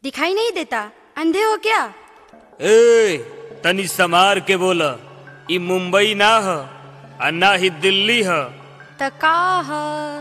दिखाई नहीं देता अंधे हो क्या ए तनी समार के बोला ई मुंबई ना ह आ ना ही दिल्ली ह त का ह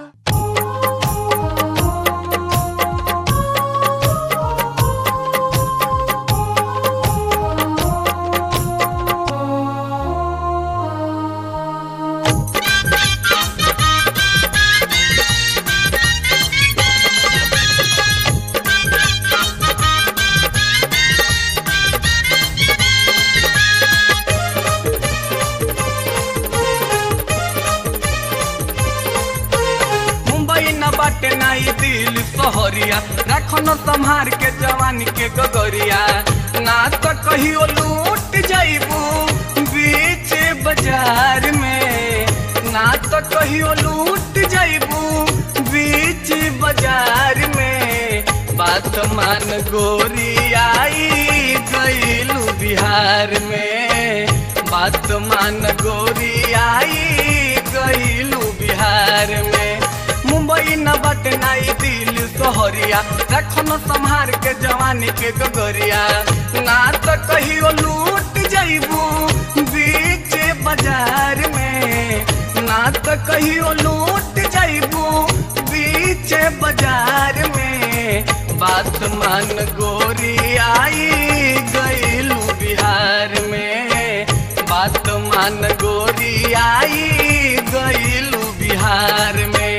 मुंबई न बाटे नाई दिल सहरिया रखो न संभार के जवानी के गगरिया ना तो कहियो लूट जाइबू बीच बाजार में ना तो कहियो लूट जाइबू बीच बाजार में बात मान गोरी आई गईलू बिहार में बात मान गोरी आई गईलू बिहार में मुंबई न बट नाई दिल सोहरिया रखो न संभार के जवानी के गगरिया ना तो कहियो लूट जाइबू बीच बाजार में ना तो कहियो लूट जाइबू बीच बाजार में बात मान गोरी आई गईलू बिहार में बात मान गोरी आई गईलू बिहार में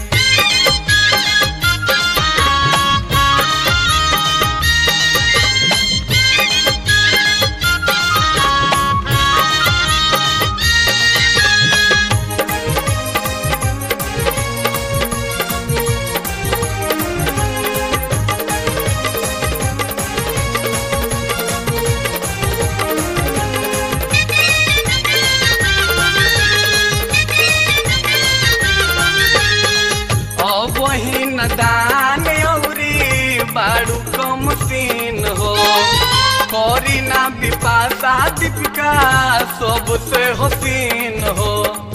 अब वही न दान औरी बाड़ू कम सीन हो करी ना बिपाशा दीपिका सबसे हसीन हो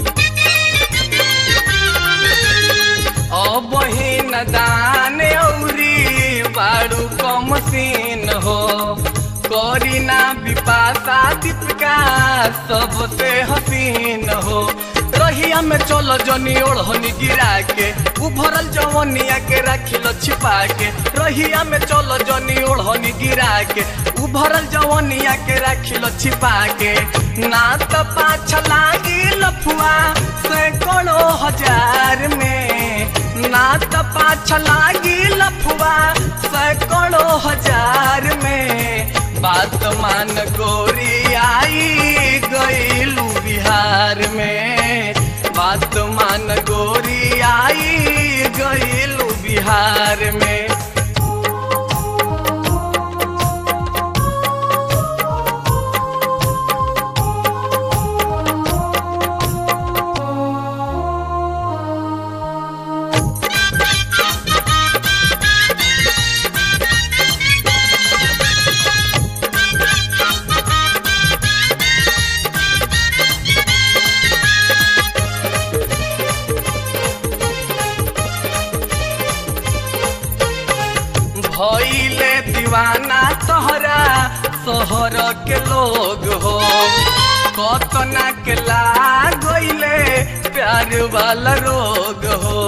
अब वही न दान औरी बाड़ू कम सीन हो करी ना बिपाशा दीपिका सबसे हसीन हो रहिया में चलो जनी ओढ़नी गिरा के उभरल जवनिया के रखिल छिपा के रहिया में चलो जनी ओढ़नी गिरा के उभरल जवनिया के रखिल छिपा के ना तो पाछ लागी लफुआ सैकड़ों हजार में ना तो पाछ लागी लफुआ सैकड़ों हजार में बात मान गोरी आई गईलू बिहार में बात मान गोरी आई गईलू बिहार में भइले दीवाना तोहरा शहर के लोग हो कतना के लागइले प्यार वाला रोग हो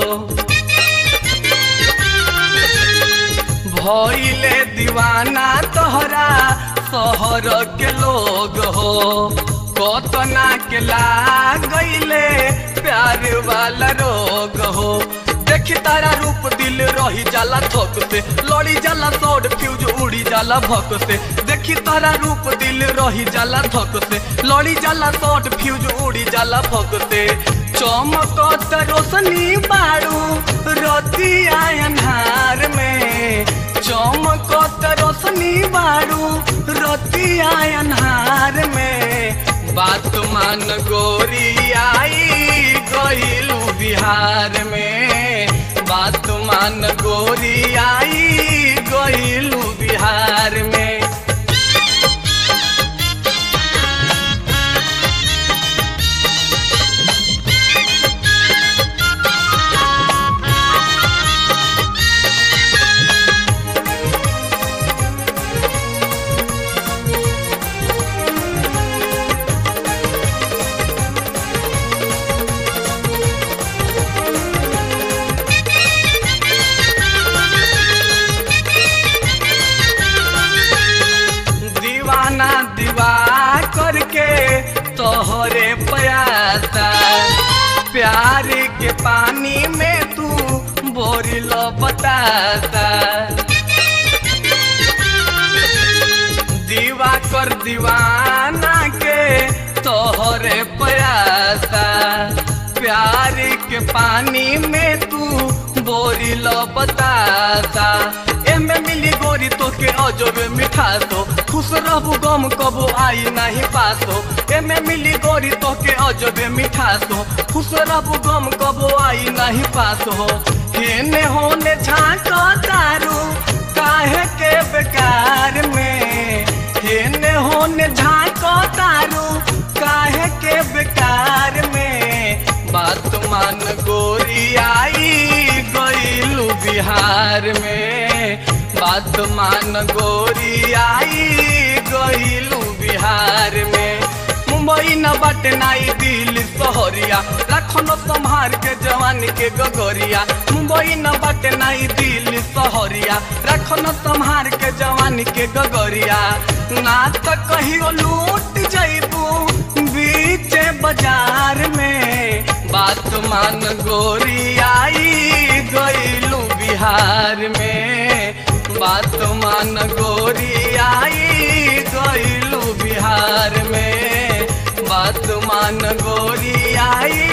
भइले दीवाना तोहरा शहर के लोग हो कतना के लागइले प्यार वाला रोग हो देखी तारा रूप दिल रही जाला थक से लड़ी जाला सौड फ्यूज उड़ी जाला भक से देखी तारा रूप दिल रही जाला थक से लड़ी जाला सौड फ्यूज उड़ी जाला भक से चमकत रोशनी बाड़ू रती अन्हार में चमकत रोशनी बाड़ू रती अन्हार में बात मान गोरी आई गईलू बिहार में बात मान गोरी आई गईलू बिहार में तोहरे प्यासा प्यार के पानी में तू बोरी लो बतासा दीवा कर दीवाना के तोहरे प्यासा प्यार के पानी में तू बोरी लो बतासा एमे मिली गोरी तो के अजबे मिठा तो खुश रहबू गम कबो आई नहीं पासो एमे मिली गोरी तो के अजबे मिठा तो खुश रहबू गम कबो आई नहीं पासो हेने होने झांको दारू काहे के बेकार में हेने होने झांको दारू काहे के बेकार में बात मान गोरी आई गईलू बिहार में बात मान गोरी आई गईलू बिहार में मुंबई न बाटे नाई दिल्ली सहरिया रखनो संभार के जवानी के गगरिया मुंबई न बाटे नाई दिल्ली सहरिया रखनो संभार के जवानी के गगरिया ना तो कहियो लूट जइबू बीच बाजार में बात मान गोरी आई गईलू बिहार में बात मान गोरी आई गईलू बिहार में बात मान गोरी आई